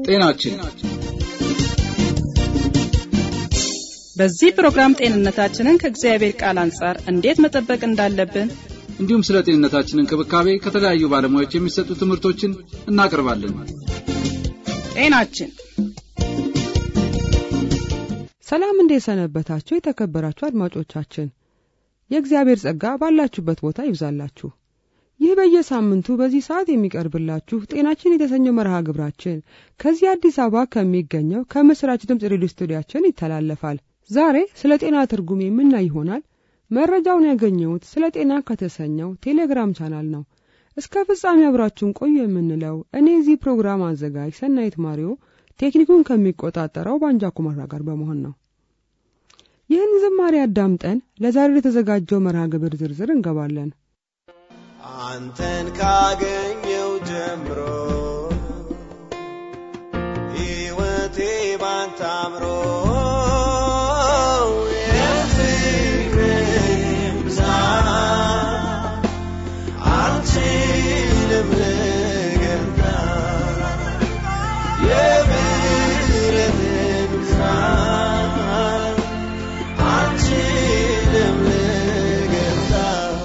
ጤናችን በዚህ ፕሮግራም ጤንነታችንን ከእግዚአብሔር ቃል አንጻር እንዴት መጠበቅ እንዳለብን እንዲሁም ስለ ጤንነታችን እንክብካቤ ከተለያዩ ባለሙያዎች የሚሰጡ ትምህርቶችን እናቀርባለን። ጤናችን ሰላም እንዴት ሰነበታችሁ? የተከበራችሁ አድማጮቻችን የእግዚአብሔር ጸጋ ባላችሁበት ቦታ ይብዛላችሁ። ይህ በየሳምንቱ በዚህ ሰዓት የሚቀርብላችሁ ጤናችን የተሰኘው መርሃ ግብራችን ከዚህ አዲስ አበባ ከሚገኘው ከምስራች ድምፅ ሬዲዮ ስቱዲያችን ይተላለፋል። ዛሬ ስለ ጤና ትርጉም የምናይ ይሆናል። መረጃውን ያገኘሁት ስለ ጤና ከተሰኘው ቴሌግራም ቻናል ነው። እስከ ፍጻሜ አብራችሁን ቆዩ የምንለው እኔ እዚህ ፕሮግራም አዘጋጅ ሰናይት ማሪዮ ቴክኒኩን ከሚቆጣጠረው ባንጃ ኩማራ ጋር በመሆን ነው። ይህን ዝማሬ አዳምጠን ለዛሬ የተዘጋጀው መርሃ ግብር ዝርዝር እንገባለን። አንተን ካገኘው ጀምሮ ሕይወቴ ባንተ አምሮ የፍቅርህን ብዛት አልችልም ልገልጣት። የምሕረትህን ብዛት አልችልም ልገልጣት።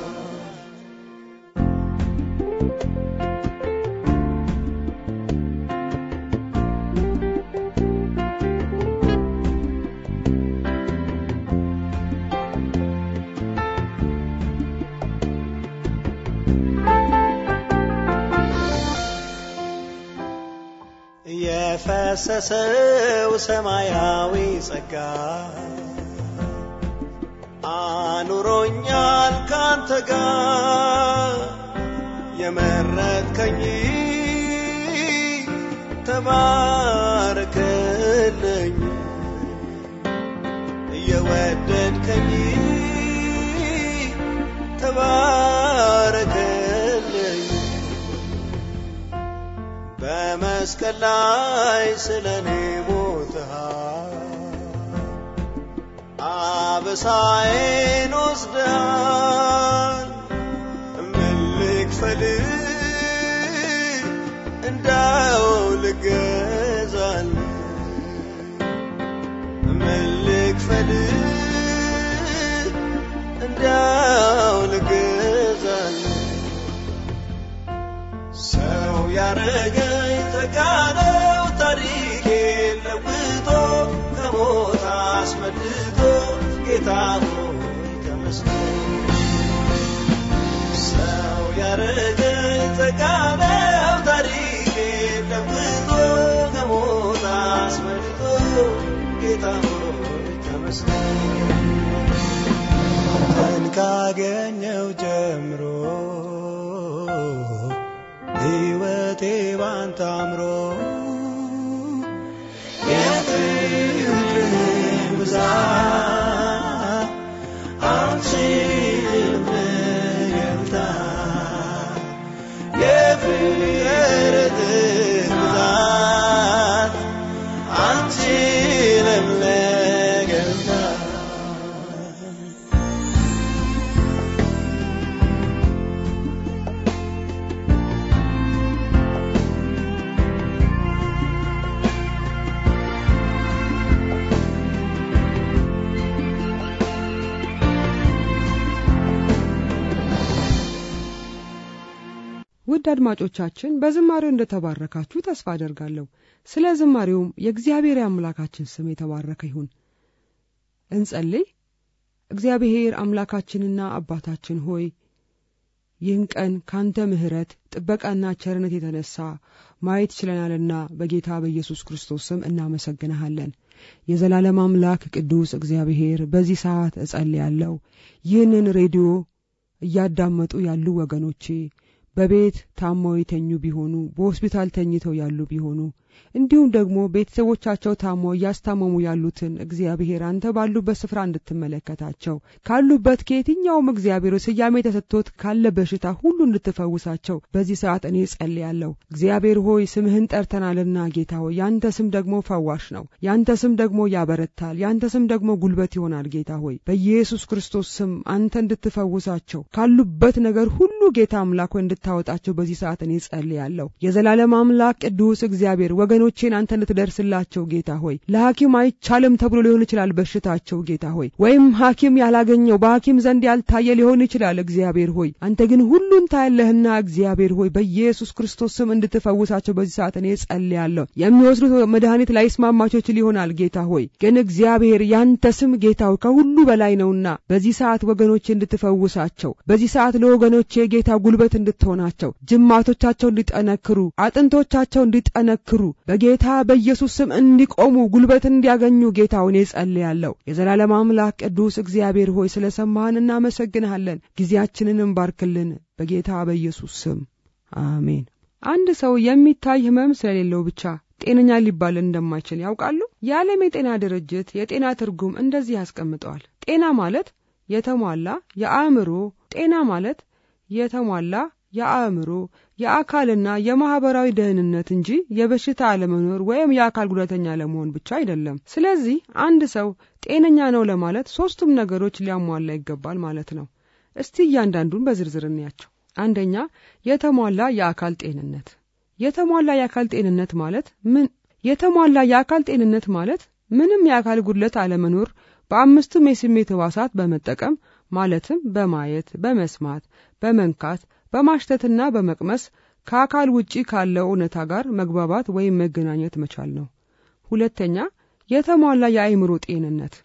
የፈሰሰው ሰማያዊ ጸጋ አኑሮኛል ካንተ ጋር የመረጥከኝ ተባረክልኝ የወደድከኝ ተባረክልኝ በመስቀል ላይ ስለ እኔ ሞትሃል፣ አበሳዬን ወስደሃል። ምን ልክፈል እንዳው ልገዛል ምን ልክፈል እንዳው ልገዛል ሰው ያረገኝ ተጋነው ታሪኬን ለውጦ ከሞት አስመልጦ ጌታ ሆይ ተመስገን። ሰው ያረገኝ ተጋነው ታሪኬን ለውጦ ከሞት አስመልጦ ጌታ ሆይ ተመስገን። አንተን ካገኘው ጀምሮ ሕይወቴ ባንተ አምሮ የፍቅርህን ብዛት አልችልም ልገልጣት። የፍቅርህን ብዛት አልችልም ልገልጣት። ውድ አድማጮቻችን በዝማሬው እንደተባረካችሁ ተስፋ አደርጋለሁ። ስለ ዝማሬውም የእግዚአብሔር የአምላካችን ስም የተባረከ ይሁን። እንጸልይ። እግዚአብሔር አምላካችንና አባታችን ሆይ ይህን ቀን ካንተ ምሕረት ጥበቃና ቸርነት የተነሳ ማየት ችለናልና በጌታ በኢየሱስ ክርስቶስ ስም እናመሰግንሃለን። የዘላለም አምላክ ቅዱስ እግዚአብሔር በዚህ ሰዓት እጸልያለሁ ይህንን ሬዲዮ እያዳመጡ ያሉ ወገኖቼ በቤት ታመው የተኙ ቢሆኑ በሆስፒታል ተኝተው ያሉ ቢሆኑ እንዲሁም ደግሞ ቤተሰቦቻቸው ታመው እያስታመሙ ያሉትን እግዚአብሔር አንተ ባሉበት ስፍራ እንድትመለከታቸው ካሉበት ከየትኛውም እግዚአብሔር ስያሜ ተሰጥቶት ካለ በሽታ ሁሉ እንድትፈውሳቸው በዚህ ሰዓት እኔ ጸልያለሁ። እግዚአብሔር ሆይ ስምህን ጠርተናልና ጌታ ሆይ ያንተ ስም ደግሞ ፈዋሽ ነው። ያንተ ስም ደግሞ ያበረታል። ያንተ ስም ደግሞ ጉልበት ይሆናል። ጌታ ሆይ በኢየሱስ ክርስቶስ ስም አንተ እንድትፈውሳቸው ካሉበት ነገር ሁሉ ጌታ አምላክ ሆይ እንድታወጣቸው በዚህ ሰዓት እኔ ጸልያለሁ። የዘላለም አምላክ ቅዱስ እግዚአብሔር ወገኖቼን አንተ እንድትደርስላቸው ጌታ ሆይ ለሐኪም አይቻልም ተብሎ ሊሆን ይችላል በሽታቸው ጌታ ሆይ ወይም ሐኪም ያላገኘው በሐኪም ዘንድ ያልታየ ሊሆን ይችላል እግዚአብሔር ሆይ አንተ ግን ሁሉን ታያለህና እግዚአብሔር ሆይ በኢየሱስ ክርስቶስ ስም እንድትፈውሳቸው በዚህ ሰዓት እኔ ጸልያለሁ የሚወስዱት መድኃኒት ላይስማማቸው ይችል ይሆናል ጌታ ሆይ ግን እግዚአብሔር ያንተ ስም ጌታው ከሁሉ በላይ ነውና በዚህ ሰዓት ወገኖቼ እንድትፈውሳቸው በዚህ ሰዓት ለወገኖቼ ጌታ ጉልበት እንድትሆናቸው ጅማቶቻቸው እንዲጠነክሩ አጥንቶቻቸው እንዲጠነክሩ በጌታ በኢየሱስ ስም እንዲቆሙ ጉልበት እንዲያገኙ ጌታውን ጸልያለሁ የዘላለም አምላክ ቅዱስ እግዚአብሔር ሆይ ስለ ሰማህን እናመሰግንሃለን ጊዜያችንንም ባርክልን በጌታ በኢየሱስ ስም አሜን አንድ ሰው የሚታይ ህመም ስለሌለው ብቻ ጤነኛ ሊባል እንደማይችል ያውቃሉ? የዓለም የጤና ድርጅት የጤና ትርጉም እንደዚህ ያስቀምጠዋል። ጤና ማለት የተሟላ የአእምሮ ጤና ማለት የተሟላ የአእምሮ የአካልና የማህበራዊ ደህንነት እንጂ የበሽታ አለመኖር ወይም የአካል ጉዳተኛ ለመሆን ብቻ አይደለም። ስለዚህ አንድ ሰው ጤነኛ ነው ለማለት ሶስቱም ነገሮች ሊያሟላ ይገባል ማለት ነው። እስቲ እያንዳንዱን በዝርዝር እንያቸው። አንደኛ የተሟላ የአካል ጤንነት የተሟላ የአካል ጤንነት ማለት ምን? የተሟላ የአካል ጤንነት ማለት ምንም የአካል ጉድለት አለመኖር በአምስቱም የስሜት ህዋሳት በመጠቀም ማለትም በማየት፣ በመስማት፣ በመንካት፣ በማሽተትና በመቅመስ ከአካል ውጪ ካለው እውነታ ጋር መግባባት ወይም መገናኘት መቻል ነው። ሁለተኛ የተሟላ የአእምሮ ጤንነት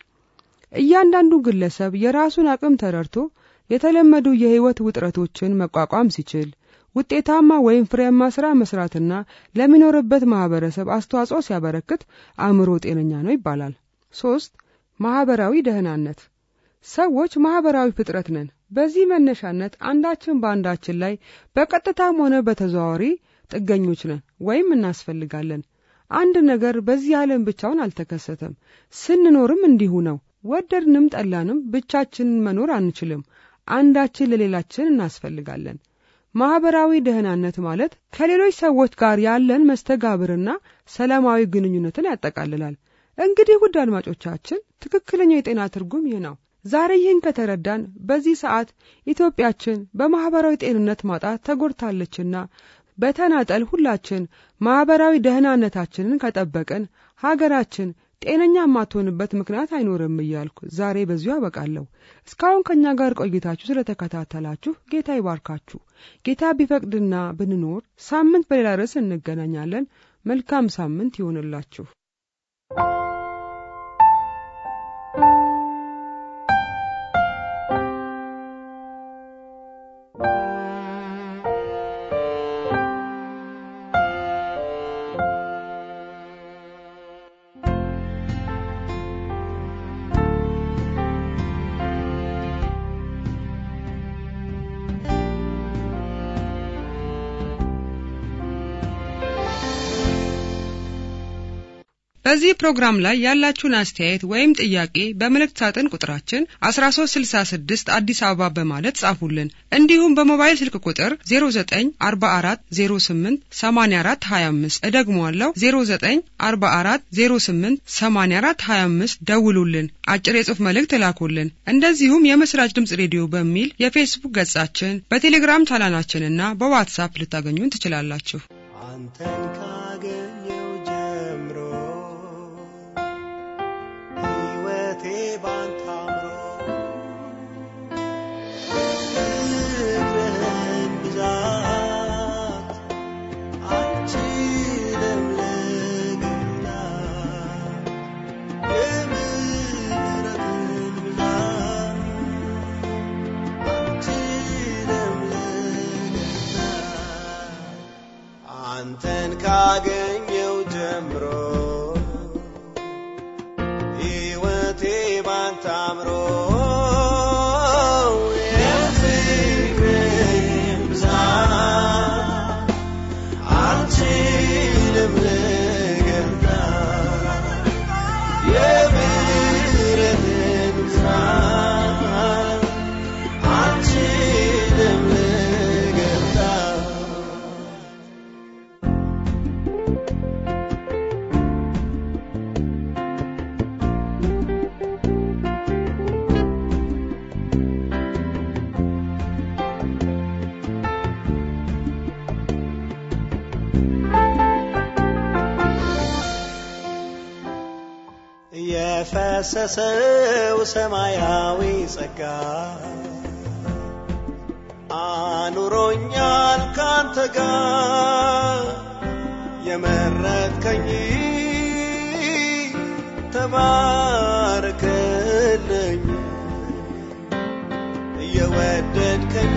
እያንዳንዱ ግለሰብ የራሱን አቅም ተረድቶ የተለመዱ የህይወት ውጥረቶችን መቋቋም ሲችል ውጤታማ ወይም ፍሬያማ ስራ መስራትና ለሚኖርበት ማህበረሰብ አስተዋጽኦ ሲያበረክት አእምሮ ጤነኛ ነው ይባላል። ሶስት ማህበራዊ ደህናነት ሰዎች ማህበራዊ ፍጥረት ነን። በዚህ መነሻነት አንዳችን በአንዳችን ላይ በቀጥታም ሆነ በተዘዋዋሪ ጥገኞች ነን ወይም እናስፈልጋለን። አንድ ነገር በዚህ ዓለም ብቻውን አልተከሰተም። ስንኖርም እንዲሁ ነው። ወደድንም ጠላንም ብቻችንን መኖር አንችልም። አንዳችን ለሌላችን እናስፈልጋለን። ማህበራዊ ደህናነት ማለት ከሌሎች ሰዎች ጋር ያለን መስተጋብርና ሰላማዊ ግንኙነትን ያጠቃልላል። እንግዲህ ውድ አድማጮቻችን ትክክለኛው የጤና ትርጉም ይህ ነው። ዛሬ ይህን ከተረዳን በዚህ ሰዓት ኢትዮጵያችን በማህበራዊ ጤንነት ማጣት ተጎድታለችና በተናጠል ሁላችን ማህበራዊ ደህናነታችንን ከጠበቅን ሀገራችን ጤነኛ የማትሆንበት ምክንያት አይኖርም እያልኩ ዛሬ በዚሁ አበቃለሁ። እስካሁን ከእኛ ጋር ቆይታችሁ ስለተከታተላችሁ ጌታ ይባርካችሁ። ጌታ ቢፈቅድና ብንኖር ሳምንት በሌላ ርዕስ እንገናኛለን። መልካም ሳምንት ይሆንላችሁ። በዚህ ፕሮግራም ላይ ያላችሁን አስተያየት ወይም ጥያቄ በመልእክት ሳጥን ቁጥራችን 1366 አዲስ አበባ በማለት ጻፉልን። እንዲሁም በሞባይል ስልክ ቁጥር 0944088425 እደግመዋለሁ 0944088425 ደውሉልን፣ አጭር የጽሑፍ መልእክት እላኩልን። እንደዚሁም የምስራች ድምጽ ሬዲዮ በሚል የፌስቡክ ገጻችን፣ በቴሌግራም ቻናላችንና በዋትሳፕ ልታገኙን ትችላላችሁ። አንተን ካገኘው ጀምሮ ሕይወቴ ባንተ አምሮ ፍቅርህን ብዛት አልችልም ልገልጣት የምሕረትህን ብዛት አልችልም ልገልጣት አንተን የፈሰሰው ሰማያዊ ጸጋ አኑሮኛል ካንተ ጋር የመረጥከኝ ተባረክልኝ እየወደድከኝ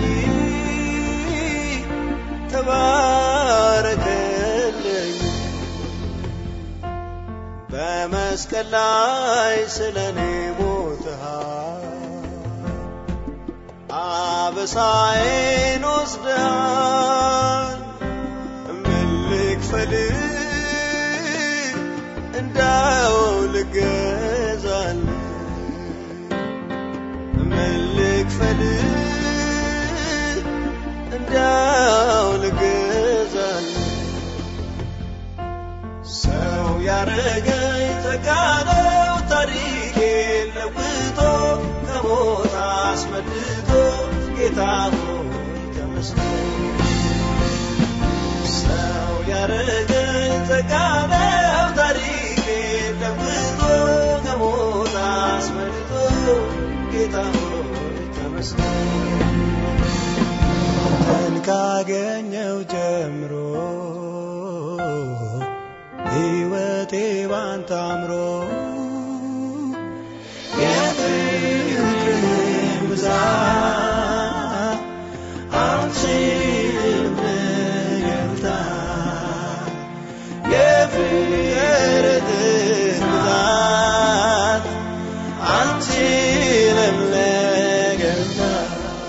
ተባረክልኝ በመስቀል ላይ ስለ እኔ ሞትሃል አበሳዬን ወስደሃል ምን ልክፈል እንዳው ልገዛል ምን ልክፈል እንዳው ልገዛል ሰው ያረገኝ ተጋነው ታሪኬን ለውጦ ከሞት አስመልጦ ጌታ ሆይ ተመስገን ሰው ያረገኝ ተጋነው ታሪኬን ለውጦ ከሞት አስመልጦ ጌታ ሆይ ተመስገን አንተን ካገኘው ጀምሮ ሕይወቴ ባንተ አምሮ የፍቅርህን ብዛት አልችልም ልገልጣት የፍቅርህን ብዛት አልችልም ልገልጣት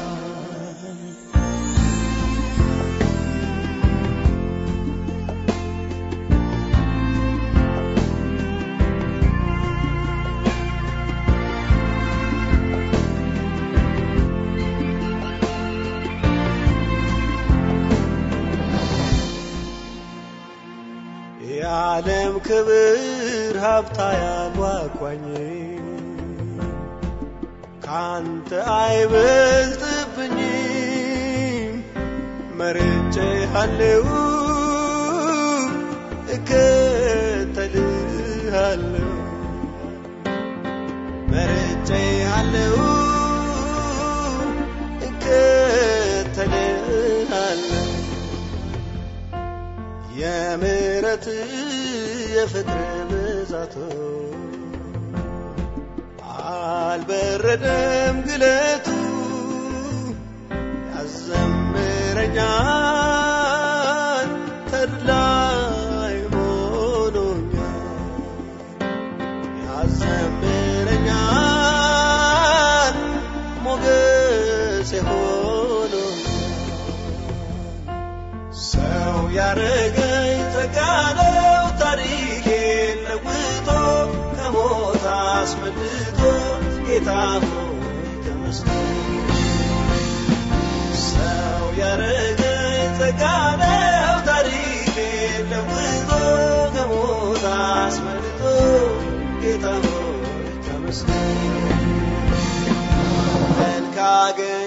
የዓለም ክብር ሀብታ ያጓጓኝ ካንተ አይበልጥብኝም መርጬ አለው እከተልሃለሁ መርጬ አለው እከተልሃለሁ የምሕረት የፍቅር ብዛቶ አልበረደም ግለቱ ያዘምረኛል ተድላይ ሆኖኛል ያዘምረኛል ሞገስ ሆኖኛል ሰው ያረገኝ ተጋነው ታሪኬን ለውጦ ከሞት አስመልጦ ጌታ ሆይ ተመስገን ሰው ያረገኝ ተጋነው ታሪኬን ለውጦ ከሞት አስመልጦ ጌታ ሆይ ተመስገን አንተን ካገኘ